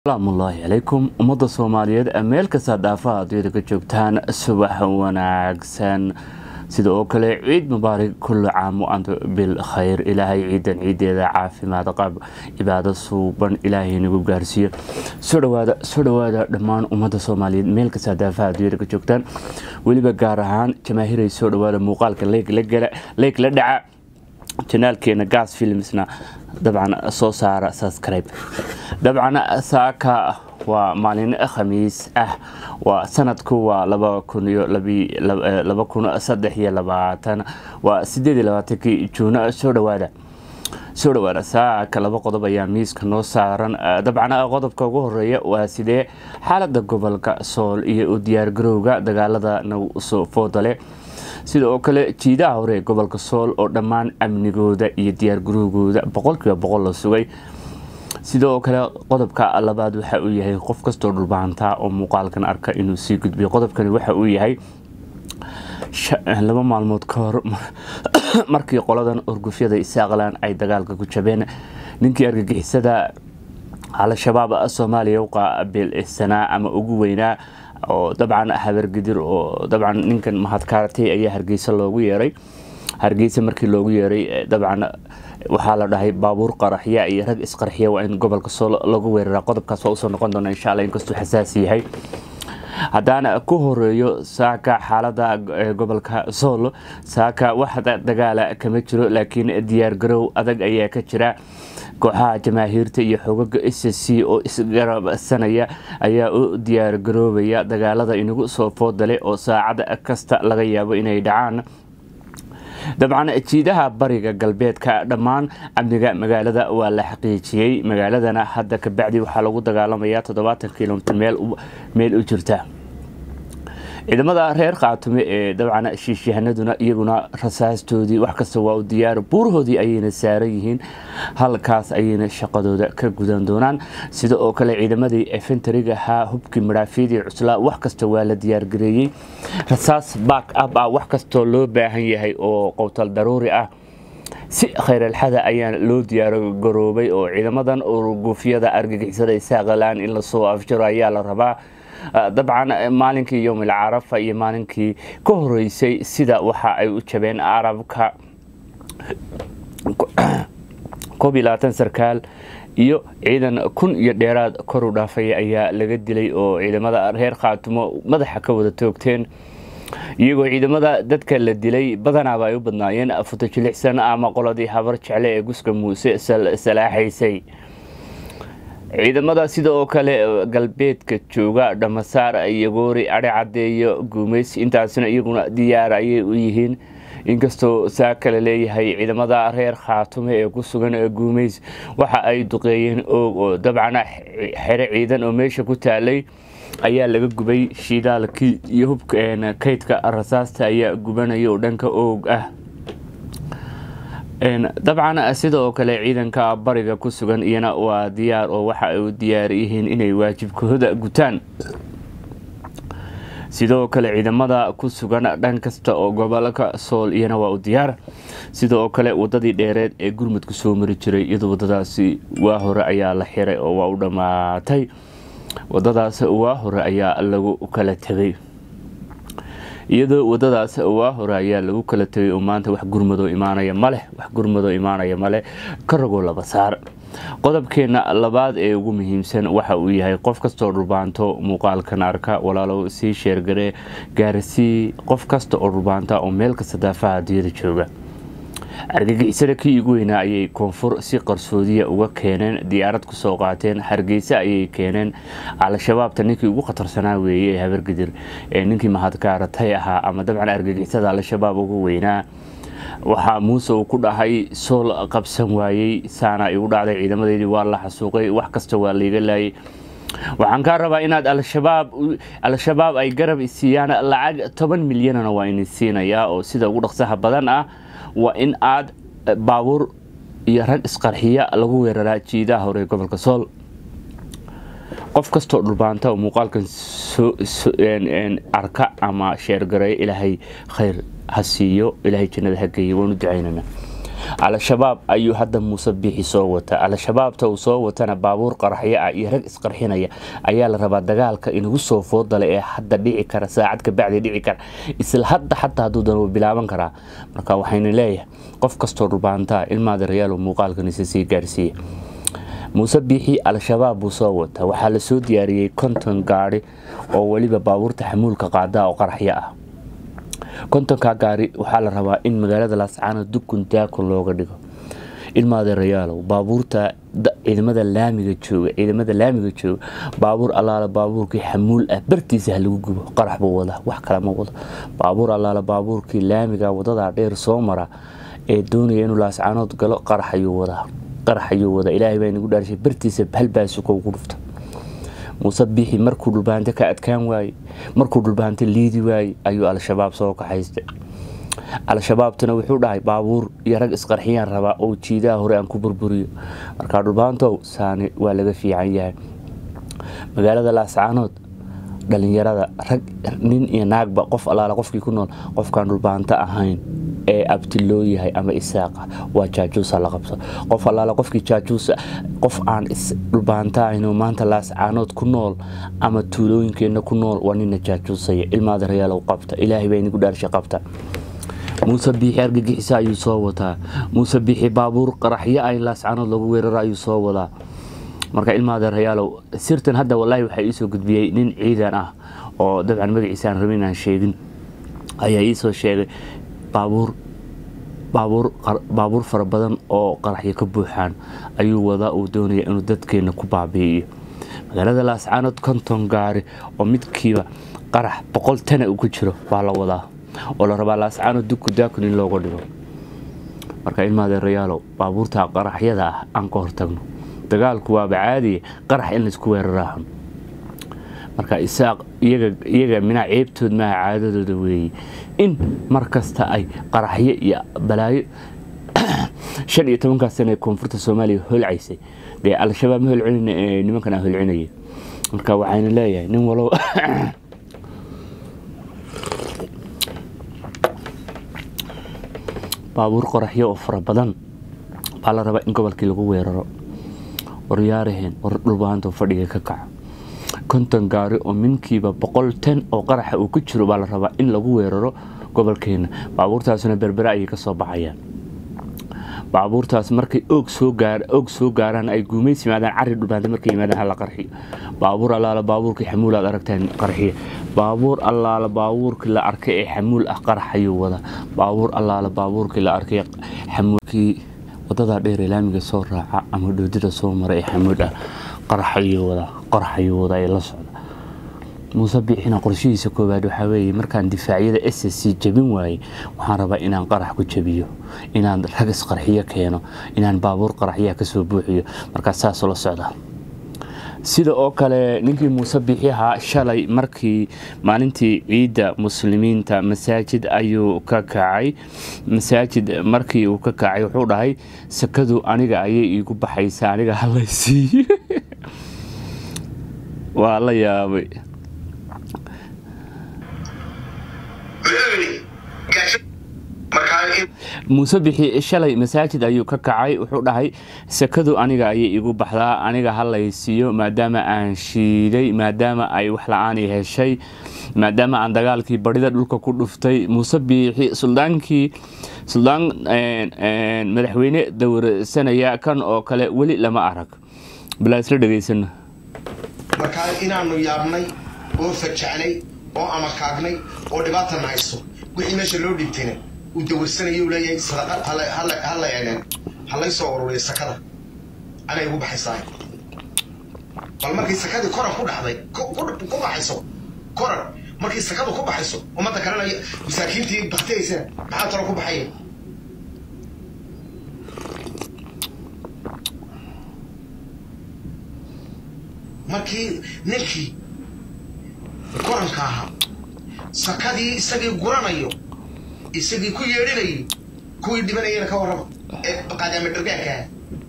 asalaamullaahi calaykum ummadda soomaaliyeed meel kasta dhaafaha adduunyada ka joogtaan subax wanaagsan sida oo kale ciid mubaarig kulli caam antu bil khayr ilaahay ciidan ciideeda caafimaad qab cibaado suuban ilaahay nagu gaarsiiyo soo dhawaada soo dhawaada dhammaan ummadda soomaaliyeed meel kasta dhaafaha adduunyada ka joogtaan weliba gaar ahaan jamaahiray soo dhawaada muuqaalka leeg la dhaca janaalkeena gas filmsna dabcan soo saara subscribe dabcan saaka waa maalin khamiis ah waa sanadku waa laba kun iyo laba kun saddex iyo labaatan waa sideed iyo labaatankii juuna soo dhawaada soo dhawaada saaka laba qodob ayaa miiska noo saaran dabcan qodobka ugu horeeya waa sidee xaalada gobolka sool iyo u diyaargarowga dagaalada nagu soo foodale sida oo kale jiidaha hore ee gobolka sool oo dhammaan amnigooda iyo diyaargarowgooda boqolkiiba boqol la sugay sida oo kale qodobka labaad waxa uu yahay qof kastoo dhulbaantaa oo muuqaalkan arka inuu sii gudbiyo qodobkani waxa uu yahay laba maalmood ka hor markii qoladan orgufyada isaaqlan ay dagaalka ku jabeen ninkii argagixisada al-shabaab soomaaliya u qaabilsanaa ama ugu weynaa oo dabcan habargidir oo dabcan ninkan mahadkaaratay ayaa hargeysa loogu yeeray hargeysa markii loogu yeeray dabcan waxaa la dhahay baabuur qaraxya iyo rag isqarxiya waa in gobolka sool lagu weerara qodobkaas waa usoo noqon doona insha alla inkastuu xasaasi yahay haddaana ku horeeyo saaka xaalada gobolka sool saaka wax dagaala kama jiro laakiin diyaargarow adag ayaa ka jira kooxaha jamaahiirta iyo xogaga s c oo isgarabsanaya ayaa u diyaargaroobaya dagaalada inagu soo foodale oo saacad kasta laga yaabo inay dhacaan dabcan jiidaha bariga galbeedka dhammaan amniga magaalada waa la xaqiijiyey magaaladana hadda kabacdi waxaa lagu dagaalamayaa toddobaatan kilomitr meel u jirta ciidamada reer khaatume ee dabcan shiishyahanaduna iyaguna rasaastoodii wax kasta waa u diyaar buurahoodii ayayna saaran yihiin halkaas ayayna shaqadooda ka gudan doonaan sida oo kale ciidamadii efentariga ahaa hubkii madhaafyadii cuslaa wax kasta waa la diyaargareeyey rasaas back up ah wax kastoo loo baahan yahay oo qowtal daruuri ah si khayralxada ayaa loo diyaargaroobay oo ciidamadan urgufyada argagixisada isaaqalaan in lasoo afjaro ayaa la rabaa dabcan maalinkii yowmil carafa iyo maalinkii ka horeysay sida waxa ay u jabeen arabka koob iyo labaatan sarkaal iyo ciidan kun iyo dheeraad kor u dhaafaya ayaa laga dilay oo ciidamada reer khaatumo madaxa ka wada toogteen iyagoo ciidamada dadka la dilay badanaaba ay u badnaayeen futajilixsan ama qoladii habar jecle ee guska muuse salaaxaysay ciidamada sida oo kale galbeedka jooga dhamasaar yagoori adhe cadeeyo guumeys intaasna iyaguna diyaar ayay u yihiin inkastoo saa kale leeyahay ciidamada reer khaatume ee ku sugan guumeys waxa ay duqeeyeen oog oo dabcan xere ciidan oo meesha ku taalay ayaa laga gubay shidaalkii iyo hubka kaydka rasaasta ayaa gubanaya oo dhanka oog ah dabcan sida oo kale ciidanka bariga ku sugan iyana waa diyaar oo waxa ay u diyaar yihiin inay waajibkooda gutaan sidoo kale ciidamada ku sugan dhan kasta oo gobolka sool iyana waa u diyaar sida oo kale wadadii dheereed ee gurmudku soo mari jiray iyadoo wadadaasi waa hore ayaa la xiray oo waa u dhammaatay wadadaas waa hore ayaa lagu kala tegay iyadoo wadadaas waa hore ayaa lagu kala tegay oo maanta wax gurmadoo imaanaya maleh wax gurmadoo imaanaya maleh ka ragoo laba saar qodobkeena labaad ee ugu muhiimsan waxa uu yahay qof kastoo dhulbaanto muuqaalkan arka walaalow sii sheergaree gaarsii qof kasta oo dhulbaanta oo meel kasta daafaha adiyada jooga argagixisada kii ugu weynaa ayay koonfur si qarsoodiya uga keeneen diyaarad ku soo qaateen hargeysa ayay keeneen al-shabaabta ninkii ugu khatarsanaa weeye ee habargidir ee ninkii mahadkaaratay ahaa ama dabcan argagixisada al-shabaab ugu weynaa waxaa muuse uu ku dhahay sool qabsan waayey saana igu dhacday ciidamadeydii waa la xasuuqay wax kasta waa laiga laayay waxaan kaa rabaa inaad al-shabaab ay garab siiyaan lacag toban milyanna waa ini siinayaa oo sida ugu dhaqsaha badan ah waa in aad baabuur iyo rag isqarxiya lagu weeraraa jiidaha hore gobolka sool qof kastoo dhulbaanta oo muuqaalkan arka ama sheergareeyo ilaahay khayr ha siiyo ilaahay jannada ha geeyo waanu ducaynana al-shabaab ayuu hadda muuse biixi soo wata al-shabaabta uu soo watana baabuur qaraxyo ah iyo rag isqarxinaya ayaa la rabaa dagaalka inagu soo foodala ee hadda dhici kara saacad ka bacdi dhici kara isla hadda xataa hadduu dana bilaaban karaa marka waxayna leeyahay qof kastoo dhubaantaa ilmaada rayaal muuqaalkanisa sii gaarsiiya muuse biixi al-shabaab buu soo wata waxaa lasoo diyaariyey konton gaari oo weliba baabuurta xamuulka qaada oo qaraxyo ah kontonka gaari waxaa la rabaa in magaalada laascaano dukun daakun looga dhigo ilmaada rayaalow baabuurta ciidamada laamiga jooga ciidamada laamiga jooga baabuur allaala baabuurkii xamuul ah bartiisa ha lagu gubo qarax buu wadaa wax kale ma wado baabuur allaala baabuurkii laamiga wadadaa dheer soo mara ee doonaya inuu laascaanood galo qarax ayuu wadaa qarax ayuu wadaa ilaahay baa inagu dhaarshay bartiisa halbaasuko ugu dhufta muuse biixi markuu dhulbaante ka adkaan waaye markuu dhulbaante liidi waaye ayuu al-shabaab soo kaxaystay al-shabaabtuna wuxuu dhahay baabuur iyo rag isqarxiyaan rabaa oo jiidaha hore aan ku burburiyo markaa dhulbaantow saani waa laga fiican yahay magaalada laascaanood dhalinyarada rag nin iyo naagba qof allaala qofkii ku nool qofkaan dhulbaanto ahayn ee abti loo yahay ama isaaqa waa jaajuusa la qabso qof allaala qofkii jaajuusa qof aan dhulbaanta ahaynoo maanta laascaanood ku nool ama tuulooyinkeenna ku nool waa nina jaajuusaya ilmaada rayaalow qabta ilaahay baa inagu dhaarshay qabta muuse biixi argagixisa ayuu soo wataa muuse biixi baabuur qaraxyo ay laascaanood lagu weeraro ayuu soo wadaa marka ilmaada rayaalow sirtan hadda walaahi waxaa iisoo gudbiyey nin ciidan ah oo dabcan magaciisa aan rabin aan sheegin ayaa iisoo sheegay baabuur baabuur baabuur fara badan oo qaraxyo ka buuxaan ayuu wadaa uu doonaya inuu dadkeena ku baabi'iyo magaalada laascaanood konton gaari oo midkiiba qarax boqol tana uu ku jiro baa la wadaa oo la rabaa laascaanood dugku daakun in looga dhigo marka ilmaada rayaalow baabuurta qaraxyada ah aan ka hortagno dagaalku waaba caadiya qarax in laysku weeraraaxun marka isaaq iyaga minaa ceebtood maaha caadadooda weeye in mar kasta ay qaraxyo iyo balaayo shan iyo tobankaas sana ee koonfurta soomaaliya holcaysay dee al-shabaab ma holcelina ee nimankan a holcinaya marka waxayna leeyahay nin walow baabuur qoraxyo oo fara badan baa la rabaa in gobolkii lagu weeraro waryaaraheen war dhulbaanto fadhiga ka kaca konton gaari oo minkiiba boqol tan oo qaraxa uu ku jiro baa la rabaa in lagu weeraro gobolkeena baabuurtaasuna berbere ayay kasoo baxayaan baabuurtaas markay oog soo gaaraan ay guumays yimaadaan cari dhulbaanta markay yimaadaan hala qarxiyo baabuur allaala baabuurkii xamuul aad aragtaan qarxiya baabuur allaala baabuurkii la arkay ee xamuul ah qarax ayuu wadaa baabuur allaala baabuurkii la arkay xamuulkii wadadaa dheer ee laamiga soo raaca ama dhoodida soo mara ee xamuud ah qarax ayuu wadaa qarax ayuu wadaa ee la socda muuse biixina qorshihiisa koowaad waxaa weeye markaan difaacyada s s c jabin waayey waxaan rabaa inaan qarax ku jabiyo inaan rag isqarxiyo keeno inaan baabuur qaraxyaha kasoo buuxiyo markaas saasoo la socda sida oo kale ninkii muuse biixi ahaa shalay markii maalintii ciidda muslimiinta masaajid ayuu ka kacay masaajid markii uu ka kacay wuxuu dhahay sakadu aniga ayay iigu baxaysa aniga halaysiiyo waa la yaabay muuse bixi shalay masaajid ayuu ka kacay wuxuu dhahay sakadu aniga ayay igu baxdaa aniga halaysiiyo maadaama aan shiiday maadaama ay wax la-aani heshay maadaama aan dagaalkii barida dhulka ku dhuftay muuse biixi suldaankii suldaan madaxweyne dowrsanaya kan oo kale weli lama arag balaa isla dhegaysano markaa inaanu yaabnay oo fajacnay oo amakaagnay oo dhibaatana hayso wixii meesha loo dhibtayna uu dawarsanayo leeyahay sadaqa hala eleen halay soo ururiya sakada anay ugu baxaysaa bal markii sakadii koran ku dhacday ku baxayso koran markii sakadu ku baxayso ummadda kalena masaakiintii baktiyaysana maxaa talo ku baxaya markii ninkii koranka ahaa sakadii isagii guranayo isagii ku yeedhinayo kuwii dhibanayana ka warrama ee qaadaama dhargaanka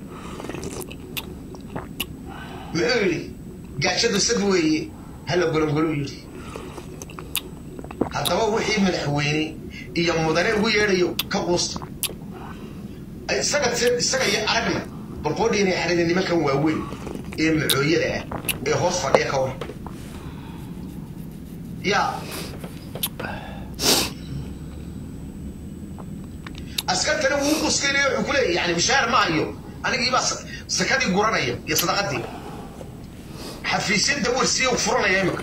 muxuu yidhi gaajadu sad weeye hala golongolu yidhi haddaba wixii madaxweyne iyo mudane ugu yeedhayo ka quusta isaga isaga iyo aragna barqoodhi inay xarida nimankan waaweyn ee macooyada ah ee hoos fadhiya ka war yaa askartana wuu quskeynaya wuxuu ku leeyahy yani bishaar ma hayo anigiibaa sakadii guranaya iyo sadaqadii xafiisyada warsiya furanaya imika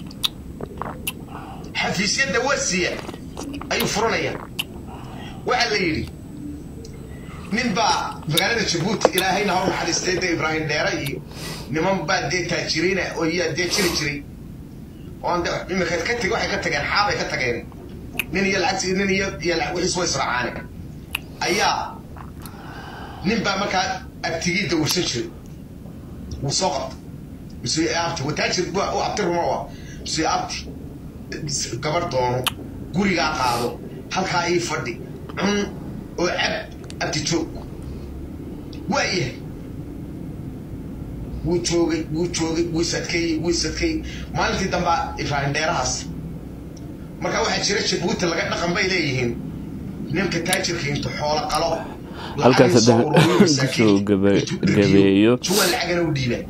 xafiisyada warsiya ayuu furanaya waxaa la yidhi nin baa magaalada jabuuti ilaahayna hor naxariistay dee ibraahim dheere iyo niman baa dee taajiriina oo iyaa dee jiri jiray oon de imika ka teg waxay ka tageen xaabay ka tageen nin iyo lacagti nin iyo iyo wixiis way israacaane ayaa nin baa markaa abtigii dawirsan jiray wuu soo qabta mise abti wataajir u abti ruma wa mise abti gabar doono gurigaa qaado halkaa ii fadhi cun oo cab abti joog waa yahay wuu joogay wuu joogay wuu sadkeeyey wuu sadkeeyey maalintii dambaa ibraahim dheerahaas marka waxaa jira jabuuti laga dhaqan bay leeyihiin ninka taajirka intu xoolo qalo halkaas haddana kusoo gabeeyo juwan lacagana u dhiibaa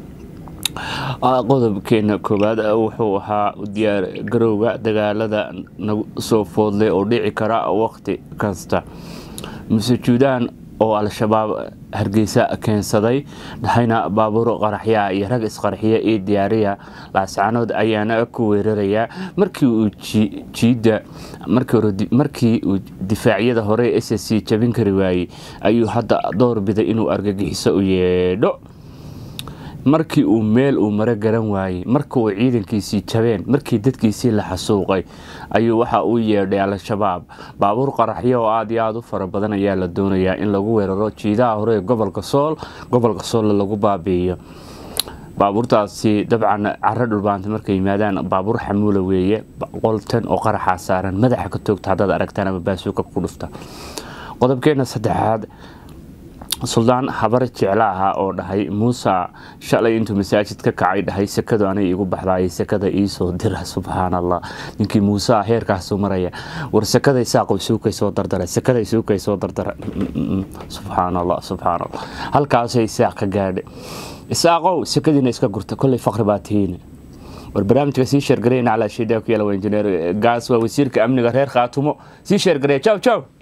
qodobkeena koowaad wuxuu ahaa diyaar garowga dagaalada nagu soo foodlay oo dhici kara waqti kasta masujuudaan oo al-shabaab hargeysa keensaday dhahayna baabuur qaraxyaa iyo rag isqarxiya iyo diyaariya laascanood ayaana ku weerarayaa markii uu jiidda markii uu difaacyada hore s c jabin kari waayey ayuu hadda door biday inuu argagixiso u yeedho markii uu meel uu maro garan waayey marka uu ciidankiisii jabeen markii dadkiisii la xasuuqay ayuu waxa uu yeedhay al-shabaab baabuur qaraxyo oo aada iyo aada u fara badan ayaa la doonayaa in lagu weeraro jiidaha hore ee gobolka sool gobolka sool lagu baabi'iyo baabuurtaasi dabcan caro dhulbaanta markay yimaadaan baabuur xamuula weeye qoltan oo qaraxaa saaran madaxa ka toogta haddaad aragtaan ama baasuuka ku dhufta qodobkeena saddexaad suldaan habar jecla ahaa oo dhahay muuse shalay intuu masaajid ka kacay dhahay sekadu anay igu baxdaay sekada iisoo dira subxaan allah ninkii muuse heerkaasu maraya war sekada isaaqow suukay soo dardara sekada suukay soo dardara subxaan allah subxaan allah halkaasay isaaq ka gaadhay isaaqow sekadiina iska gurta kolley faqri baa tihiin war barnaamijka sii sheergareyna calaa shiidaa ku yaala waa injineer gaas waa wasiirka amniga reer khaatumo sii sheergareya jaw jaw